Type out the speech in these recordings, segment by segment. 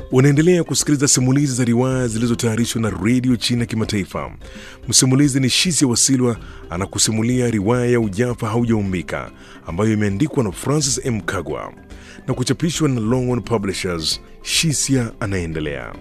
Unaendelea kusikiliza simulizi za riwaya zilizotayarishwa na redio China Kimataifa. Msimulizi ni Shisia Wasilwa anakusimulia riwaya ya Ujafa Haujaumbika ambayo imeandikwa na Francis M. Kagwa na kuchapishwa na Longhorn Publishers. Shisia anaendelea.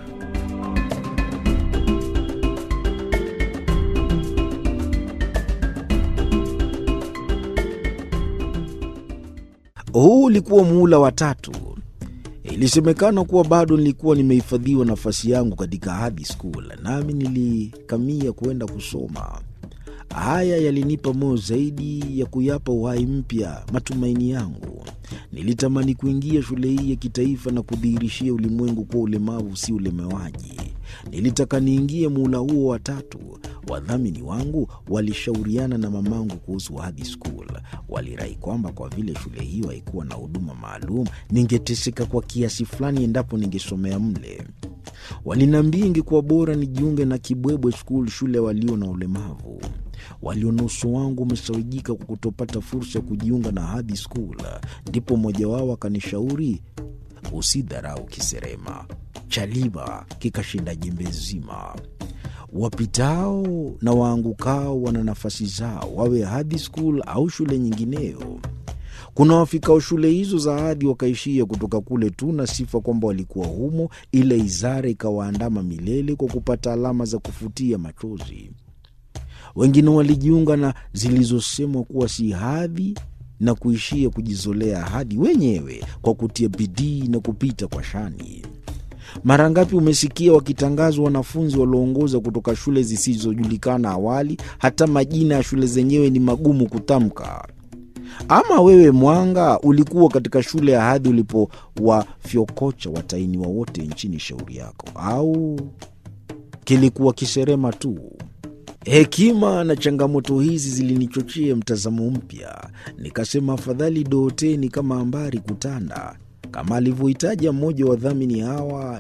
Huu ulikuwa muhula wa tatu. Ilisemekana kuwa bado nilikuwa nimehifadhiwa nafasi yangu katika hadi school, nami nilikamia kuenda kusoma. Haya yalinipa moyo zaidi ya kuyapa uhai mpya matumaini yangu. Nilitamani kuingia shule hii ya kitaifa na kudhihirishia ulimwengu kuwa ulemavu si ulemewaji. Nilitaka niingie muhula huo wa tatu. Wadhamini wangu walishauriana na mamangu kuhusu hadi school. Walirai kwamba kwa vile shule hiyo haikuwa na huduma maalum, ningeteseka kwa kiasi fulani endapo ningesomea mle. Waliniambia ingekuwa bora nijiunge na Kibwebwe School, shule ya walio na ulemavu. Waliona uso wangu umesawijika kwa kutopata fursa ya kujiunga na hadi school. Ndipo mmoja wao akanishauri, usidharau kiserema, chaliba kikashinda jembe zima. Wapitao na waangukao wana nafasi zao, wawe hadi school au shule nyingineyo. Kuna wafikao shule hizo za hadi wakaishia kutoka kule tu na sifa kwamba walikuwa humo, ila izara ikawaandama milele kwa kupata alama za kufutia machozi. Wengine walijiunga na zilizosemwa kuwa si hadhi na kuishia kujizolea hadi wenyewe kwa kutia bidii na kupita kwa shani. Mara ngapi umesikia wakitangazwa wanafunzi walioongoza kutoka shule zisizojulikana awali, hata majina ya shule zenyewe ni magumu kutamka. Ama wewe Mwanga, ulikuwa katika shule ya hadhi ulipowafyokocha watainiwa wote nchini shauri yako, au kilikuwa kiserema tu? Hekima na changamoto hizi zilinichochea mtazamo mpya. Nikasema afadhali dooteni kama ambari kutanda, kama alivyohitaja mmoja wa wadhamini hawa